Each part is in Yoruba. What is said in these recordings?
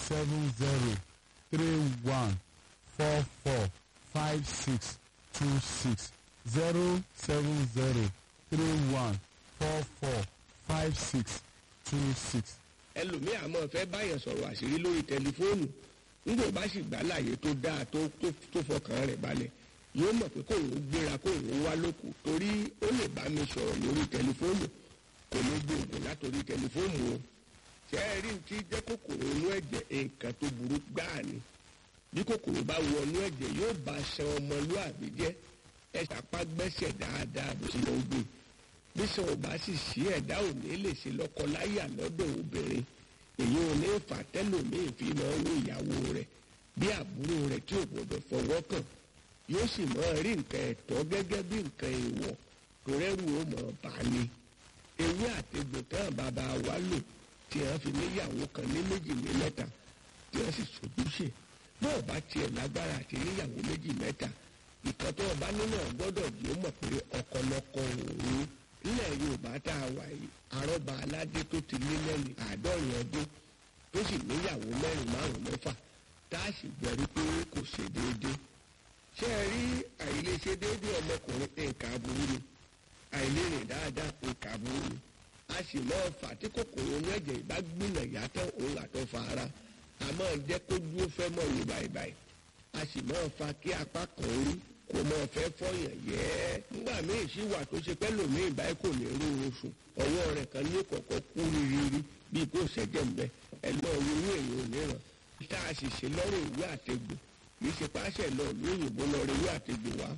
seven zero three one four four five six two six zero seven zero three one four four five six two six. ẹlòmíì àmọ́ fẹ́ báyàn sọ̀rọ̀ àṣírí lórí tẹlifóònù nígbà bá sì gbà láàyè tó dáa tó tó tó fọkàn rẹ̀ balẹ̀ yóò mọ̀ pé kóun ó gbéra kóun ó wá lóko torí ó lè bá mi sọ̀rọ̀ lórí tẹlifóònù kò ní gbòògùn látòrí tẹlifóònù o ṣé ẹ rí ti jẹ́ kòkòrò inú ẹ̀jẹ̀ nǹkan tó burú gbáà ni bí kòkòrò bá wọ inú ẹ̀jẹ̀ yóò bá ṣan ọmọlúàbí jẹ́ ẹ ṣàpá gbẹ́sẹ̀ dáadáa bó ṣe lọ gbé bí sọ ò bá sì sí ẹ̀dá ò ní lè ṣe lọ́kọ-láyà lọ́dọ̀ obìnrin èyí ò ní fà tẹ́lòmíì fi máa ń wo ìyàwó rẹ̀ bí àbúrò rẹ̀ tí ò gbọdọ̀ fọwọ́ kàn yóò sì máa rí nǹkan ẹ̀tọ́ gẹ́gẹ́ bí nǹkan èèwọ̀ tó rẹ́rù ó mọ̀ bá ní. ewé àtegbò tán bàbá wa lò tí wọ́n fi níyàwó kan ní méjì ní mẹ́ta tí wọ́n sì sojúṣe bó o bá tiẹ̀ lágbára àti níyàwó méjì mẹ́ta ìkan tó o bá nínú ọgbọ́dọ̀ yóò mọ̀ pé ọ̀kọ̀lọ̀kọ̀ òun nílẹ̀ yorùbá tá a wà yìí àrọ́bà aládé tó ti lé lẹ́nu àádọ́rin ọdún tó sì níyàwó mẹ́rin márùn mẹ́fà tá a sì gbẹ̀rí pé kò ṣe déédéé ṣé ẹ rí àìlèṣe déédéé ọmọkùnrin nǹkan aburú ni àìlérìn dáadáa nǹkan aburú ni a sì máa fà tí kòkòrò inú ẹ̀jẹ̀ ìbá gbìnà yàtọ̀ òun àtọ̀ fa ara a máa jẹ́ kó dúró fẹ́ mọ̀ wò báyìí a sì máa fa kí apá kan rí kò mọ fẹ́ fọyàn yẹ́ nígbà míì sí wà tó ṣe pẹ́ lòmíì báyìí kò ní rú oṣù ọwọ́ rẹ̀ kan ní kọ̀kọ́ kú rírírí bíi kò ṣẹ́jẹ̀ ń bẹ ẹ lọ wo inú èèyàn òmíràn tá a sì ṣe lọ́rùn ìwé àtegbò kì í ṣe páṣẹ lọ ìlú òyìnbó lọ rí ìwé àtegbò wá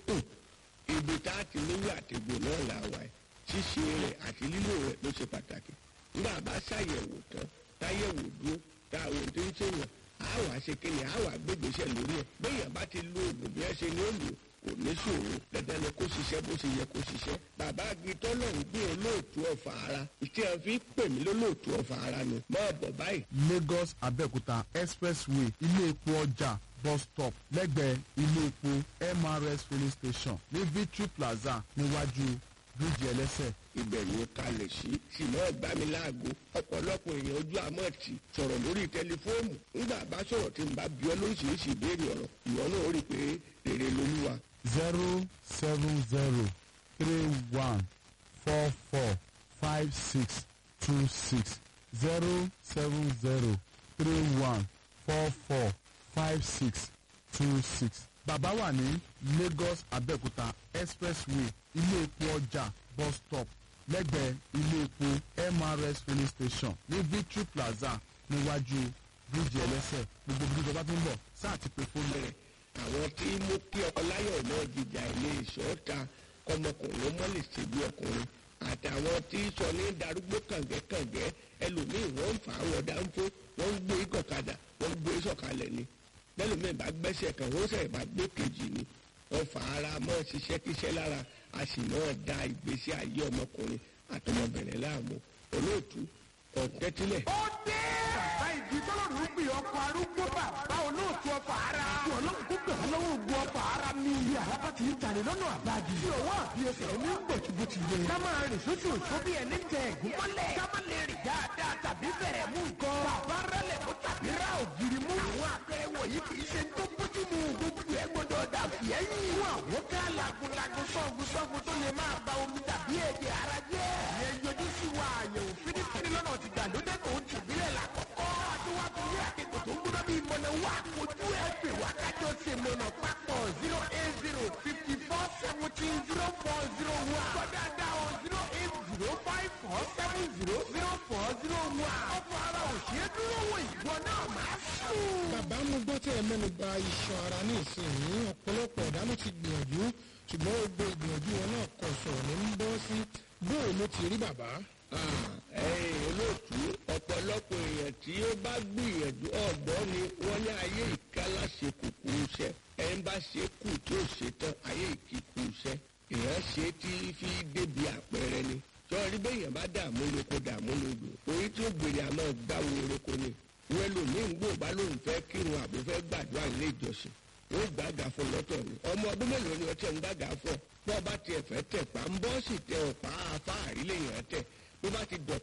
ibi tá a ti níwé àtegbò náà là wà ẹ̀ ṣíṣe rẹ̀ àti lílò rẹ̀ ló ṣe pàtàkì nígbà bá ṣàyẹ̀wò tán táyẹ̀wò dúró táwọn tó ń ṣèyàn á wà ṣe kíni á wà gbégbèsè lórí ẹ̀ béèyàn bá ti lo oògùn bí ẹ ṣe ní òòlù kò ní ṣòro dandan ni kó ṣiṣẹ́ bó ṣe yẹ kó ṣiṣẹ́ bàbá agitọ́ náà ń gbé olóòtú ọ̀fà ara ìtí ẹ̀ fi pè mí lólóòtú ọ̀fà ara ni máa bọ̀ báyìí. lagos abẹ́òkúta expressway ilé epo ọjà bus stop lẹ́gbẹ̀ẹ́ ilé epo mrs filling station ní victory plaza níwájú bíríìjì ẹlẹ́sẹ̀ ibẹ̀ ni ó kalẹ̀ sí ṣìnà gbamiláago ọ̀pọ̀lọpọ̀ èèyàn ojú àmọ́ ti sọ̀rọ̀ lórí tẹlifóònù ńgbà bá sọ̀rọ̀ tí n bá bí ọ lóríṣiríṣi ìbéèrè ọ̀rọ̀ ìwọ náà ó rí i pé rere lolúwa. zero seven zero three one four four five six two six zero seven zero three one four four five six two six. bàbá wà ní lagos abẹ́òkúta expressway ilé epo ọjà bus stop lẹ́gbẹ̀ẹ́ ilé epo mrs filling station ní victory plaza níwájú bíríìjì ẹlẹ́sẹ̀ gbogbo bí ìjọba tó ń bọ̀ sáà ti pe fóònù rẹ̀. àwọn tí mú kí ọláyọ̀ náà jìjà ilé ìṣọ́ta kọmọkùnrin mọ́ lè ṣe bí ọkùnrin àtàwọn tí sọ ní darúgbó kàngẹ́kàngẹ́ ẹlòmíì wọ́n ń fà á wọ̀ dáńfó wọ́n ń gbé ìkọ̀kadà wọ́n ń gbé sọ̀kalẹ̀ ni bẹ́lòmíì bá gbẹ́sẹ̀ kan wọ́n sẹ̀ bá gbé kejì ni wọ́n fà ara mọ́ ṣiṣẹ́ kíṣẹ́ lára a sì náà da ìgbésí ayé ọmọkùnrin àtọmọbìnrin láàmú olóòtú ọ̀tẹ́tílẹ̀. ó dé. bàbá ìdí tọ́lọ́run gbé ọkọ̀ arúgbó bàbá olóòtú ọkọ̀ ara. kí ọlọ́run kó gbẹ̀ wọ́n lọ́wọ́ ogun ọkọ̀ ara mi. bí àràbà ti ń tàlẹ̀ lọ́nà àbájì. tí òwò àbí ẹsẹ̀ ní gbòtìgbòtì yẹ. ká máa rìn sóṣù òṣù bí ẹni tẹ ẹ̀gún mọ́lẹ̀. ká má lè rìn dáadáa tàbí bẹ̀rẹ̀ mú nǹkan. bàbá rẹlẹ̀ kó tàbí ra ògiri mú. àwọn àpẹẹrẹ wọ̀nyí kì í ṣe tó bójú mu. gbogbo ẹ gbọdọ̀ dà fìyẹ́yìn. fún àwọn ká lagunlagun sọ́gun sọ́gun tó lè máa ba omi tàbí ẹ̀jẹ̀ ara jẹ́. ìyẹn yọjú sí wa àyẹ̀wò fínífíní lọ́nà ti gbàlódé tó ń tìbílẹ̀ lákọ̀ọ́kọ́. àtiwájú ní àkẹ́kọ̀ọ́ tó ń gbọ́dọ̀ bí ìmọ̀nà wà kojú ẹ̀ pè wá kájọ ṣe mọ̀nà papọ̀ zero eight zero fifty four seventeen zero four zero one. kọ́dà dá o zero eight zero five four seven zero zero four zero one. ọ̀pọ̀ ara ò ṣeé dúró wò ìwọ náà máa sùn. bàbá mo gbọ́ tẹ́ ẹ mẹ́nu ba iṣan ara ní ìsinyìí ọ̀pọ̀lọpọ̀ ọ̀dà ló ti gbìyànjú ṣùgbọ́n gbogbo ìgbìyànjú wọn náà kọ̀ sọ̀rọ̀ ní ń bọ́ sí bóò ló ti rí bàbá. ẹ̀yin olóòtú ọ̀pọ̀lọpọ̀ èèyàn tí ó bá gbìyànjú ọ̀dọ́ ni wọ́n ní ayé ìkálá ṣe kùkù iṣẹ́ ẹ̀ ń bá ṣe kù tí ó ṣe tán ayé ìkíkù iṣẹ́ èèyàn ṣe tí fi débi àpẹẹrẹ ni sọ̀rí bẹ́yàn bá dààmú lóko dààmú lódò orí tí ó gbèrè àmọ́ gbáwo oroko ni wọ́n lòmíì ń gbò bá lóun fẹ́ kírun àbò fẹ́ gbàdúrà ilé ìjọsìn wọ́n gbàgà fún lọ́tọ̀ ni ọmọ ọdún mélòó ni ọtí ẹ̀ ń gbàgà fún ọ bọ́ bá tiẹ̀ fẹ́ tẹ̀ pa ń bọ́ sì tẹ ọ̀pá afáàrí lèèyàn tẹ̀ bó bá ti dọ̀